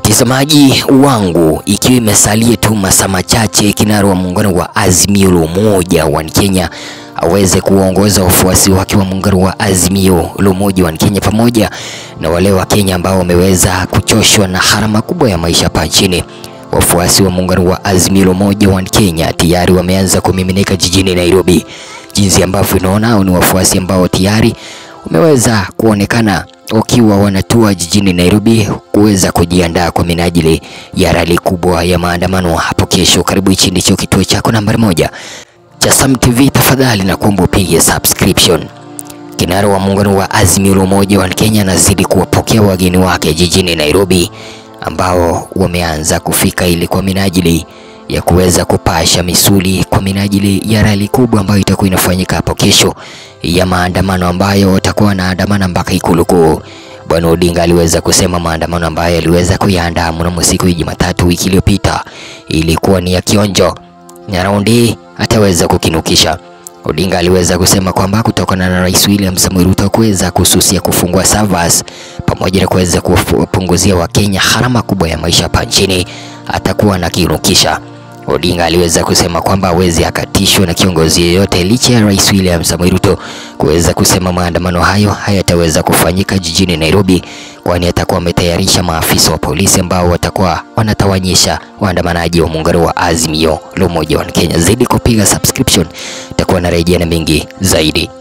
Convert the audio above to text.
Mtazamaji wangu, ikiwa imesalia tu masaa machache kinara wa muungano wa Azimio la Umoja wa Kenya aweze kuongoza wafuasi wake wa muungano wa Azimio la Umoja wa Kenya pamoja na wale wa Kenya ambao wameweza kuchoshwa na gharama kubwa ya maisha hapa nchini. Wafuasi wa muungano wa Azimio la Umoja wa Kenya tayari wameanza kumiminika jijini Nairobi. Jinsi ambavyo unaona ni wafuasi ambao tayari wameweza kuonekana wakiwa wanatua jijini Nairobi kuweza kujiandaa kwa minajili ya rali kubwa ya maandamano hapo kesho. Karibu, hichi ndicho kituo chako nambari moja cha Sam TV, tafadhali na kuomba upige subscription. Kinara wa muungano wa Azimio la Umoja wa Kenya anazidi kuwapokea wageni wake jijini Nairobi ambao wameanza kufika ili kwa minajili ya kuweza kupasha misuli kwa minajili ya rali kubwa ambayo itakuwa inafanyika hapo kesho ya maandamano ambayo watakuwa wanaandamana mpaka Ikulu Kuu. Bwana Odinga aliweza kusema maandamano ambayo aliweza kuyaandaa mnamo siku ya Jumatatu wiki iliyopita ilikuwa ni ya kionjo na raundi ataweza kukinukisha. Odinga aliweza kusema kwamba kutokana na Rais William Samoei Ruto kuweza kususia kufungua servers pamoja na kuweza kupunguzia Wakenya gharama kubwa ya maisha hapa nchini atakuwa anakinukisha. Odinga aliweza kusema kwamba hawezi akatishwa na kiongozi yeyote licha ya Rais William Samoei Ruto kuweza kusema maandamano hayo hayataweza kufanyika jijini Nairobi, kwani atakuwa ametayarisha maafisa wa polisi ambao watakuwa wanatawanyisha waandamanaji wa muungano wa Azimio la Umoja wa Kenya. Zaidi kupiga subscription, itakuwa narejea na mengi zaidi.